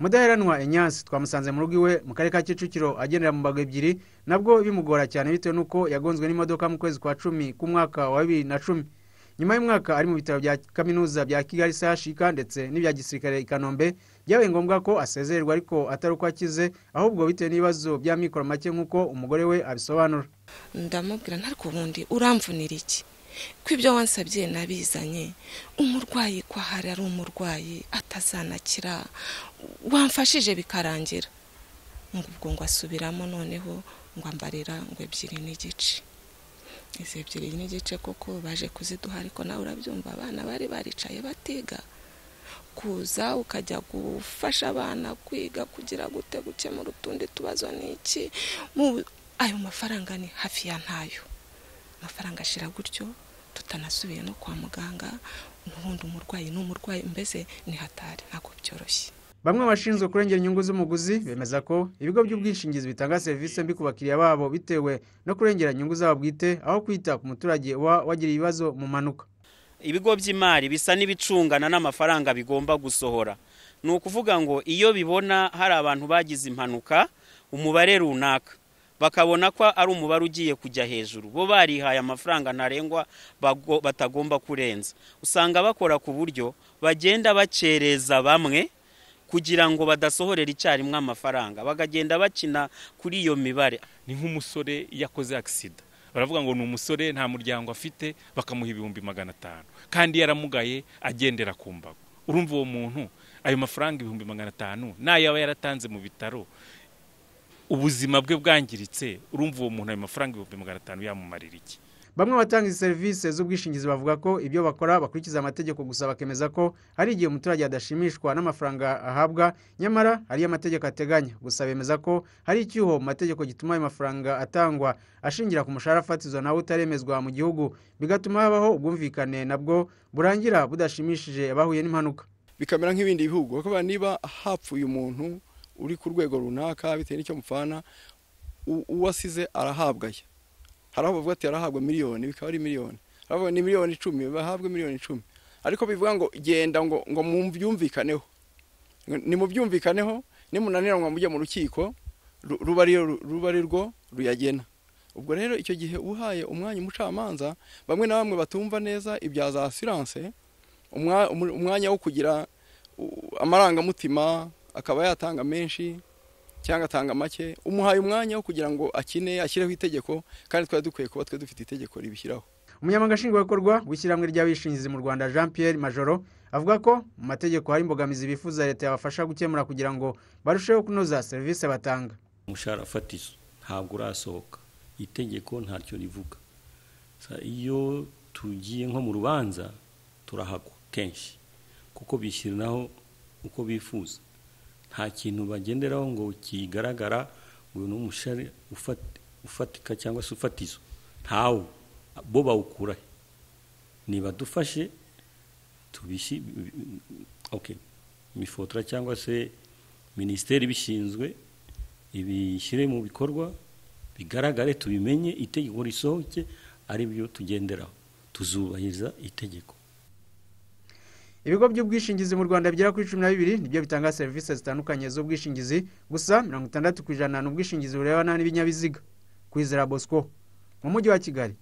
mudaheranwa inyansi twamusanze mu rugo iwe mu karere ka kicukiro agendera mu mbago ebyiri nabwo bimugora cyane bitewe n'uko yagonzwe n'imodoka mu kwezi kwa cumi k'umwaka wa bibiri na cumi nyuma y'umwaka ari mu bitaro bya kaminuza bya kigali sashika ndetse n'ibya gisirikare i kanombe byabaye ngombwa ko asezererwa ariko atari uko akize ahubwo bitewe n'ibibazo bya mikoro make nk'uko umugore we abisobanura ndamubwira ntariko ubundi uramvunira iki ko ibyo wansabye nabizanye umurwayi ko ahari ari umurwayi atazanakira wamfashije bikarangira ngo ubwo ngo asubiramo noneho ngo ambarira ngo ebyiri n'igice izi ebyiri n'igice koko baje kuziduha ariko nawe urabyumva abana bari baricaye batiga kuza ukajya gufasha abana kwiga kugira gute gukemura utundi tubazo ni iki ayo mafaranga ni hafi ya ntayo amafaranga ashira gutyo tutanasubiye no kwa muganga n'ubundi umurwayi n'umurwayi mbese ni hatari ntabwo byoroshye bamwe bashinzwe kurengera inyungu z'umuguzi bemeza ko ibigo by'ubwishingizi bitanga serivisi mbi ku bakiriya babo bitewe no kurengera inyungu zabo bwite aho kwita ku muturage uba wagira ibibazo mu mpanuka ibigo by'imari bisa n'ibicungana n'amafaranga bigomba gusohora ni ukuvuga ngo iyo bibona hari abantu bagize impanuka umubare runaka bakabona ko ari umubare ugiye kujya hejuru bo barihaye amafaranga ntarengwa batagomba kurenza usanga bakora ku buryo bagenda bacereza bamwe kugira ngo badasohorera icyarimwe amafaranga bakagenda bakina kuri iyo mibare ni nk'umusore yakoze agisida baravuga ngo ni umusore nta muryango afite bakamuha ibihumbi magana atanu kandi yaramugaye agendera ku mbago urumva uwo muntu ayo mafaranga ibihumbi magana atanu nayo aba yaratanze mu bitaro ubuzima bwe bwangiritse urumva uwo muntu ayo mafaranga ibihumbi magana atanu yamumarira iki bamwe batanga izi serivisi z'ubwishingizi bavuga ko ibyo bakora bakurikiza amategeko gusa bakemeza ko hari igihe umuturage adashimishwa n'amafaranga ahabwa nyamara ariyo amategeko ateganya gusa bemeza ko hari icyuho mu mategeko gituma ayo mafaranga atangwa ashingira ku mushahara fatizo nawe utaremezwa mu gihugu bigatuma habaho ubwumvikane nabwo burangira budashimishije abahuye n'impanuka bikamera nk'ibindi bihugu bakaba niba hapfuye umuntu uri ku rwego runaka bitewe n'icyo mupfana uwasize arahabwa ye hari aho bavuga ati arahabwa miliyoni bikaba ari miliyoni arahabwa ni miliyoni icumi bahabwe miliyoni icumi ariko bivuga ngo genda ngo ngo mubyumvikaneho ni mubyumvikaneho nimunaniranywa mujye mu rukiko ruba ari rwo ruyagena ubwo rero icyo gihe uhaye umwanya umucamanza bamwe na bamwe batumva neza ibya za asiranse umwanya wo kugira amarangamutima akaba yatanga menshi cyangwa atanga make umuhaye umwanya wo kugira ngo akine ashyireho itegeko kandi twari dukwiye kuba twe dufite itegeko ribishyiraho umunyamabanga nshingwabikorwa w'ishyirahamwe ry'abishingizi mu rwanda jean pierre majoro avuga ko mu mategeko hari imbogamizi bifuza leta yabafasha gukemura kugira ngo barusheho kunoza serivisi batanga umushahara fatizo ntabwo urasohoka itegeko ntacyo rivuga iyo tugiye nko mu rubanza turahagwa kenshi kuko bishyiriraho uko bifuza nta kintu bagenderaho ngo kigaragara ngo ni umushari ufatika cyangwa se ufatizo ntawo bo bawukurahe ntibadufashe imifotora cyangwa se minisiteri ibishinzwe ibishyire mu bikorwa bigaragare tubimenye itegeko risohoke ari byo tugenderaho tuzubahiriza itegeko ibigo by'ubwishingizi mu rwanda bigera kuri cumi na bibiri nibyo bitanga serivisi zitandukanye z'ubwishingizi gusa mirongo itandatu ku ijana ni ubwishingizi burebana n'ibinyabiziga kwizera bosco mu mujyi wa kigali